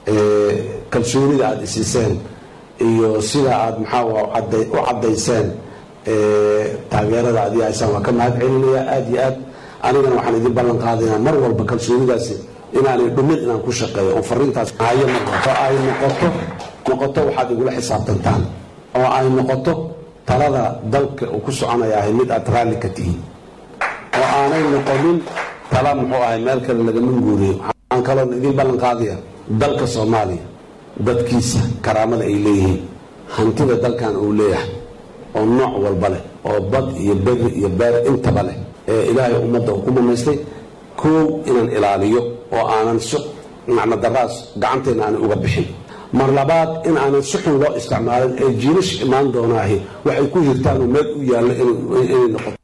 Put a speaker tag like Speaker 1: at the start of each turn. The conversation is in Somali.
Speaker 1: kalsoonida aada isiiseen iyo sida aada maxaa u caddayseen taageerada aad ii haysaan waa ka mahad celinaya aada iyo aad anigana waxaan idin ballan qaadaynaa mar walba kalsoonidaasi inaanay dhumin inaan ku shaqeeyo oo fariintaas hayo noqoto ay noqoto noqoto waxaad igula xisaabtantaan oo ay noqoto talada dalka uu ku soconaya ahay mid aad raalli ka tihiin oo aanay noqonin tala muxuu ahay meel kale lagama guuriyo waxaan kaloon idin ballan qaadaya dalka soomaaliya dadkiisa karaamada ay leeyihiin hantida dalkan uu leeyahay oo nooc walba leh oo bad iyo beri iyo beer intaba leh ee ilaahay ummadda uu ku mamaystay koow inaan ilaaliyo oo aanan si macno daraas gacanteenna aanay uga bixin mar labaad in aanan si xun loo isticmaalin ee jiilasha imaan doonaahi waxay ku hirtaan oo meel u yaallo inay noqoto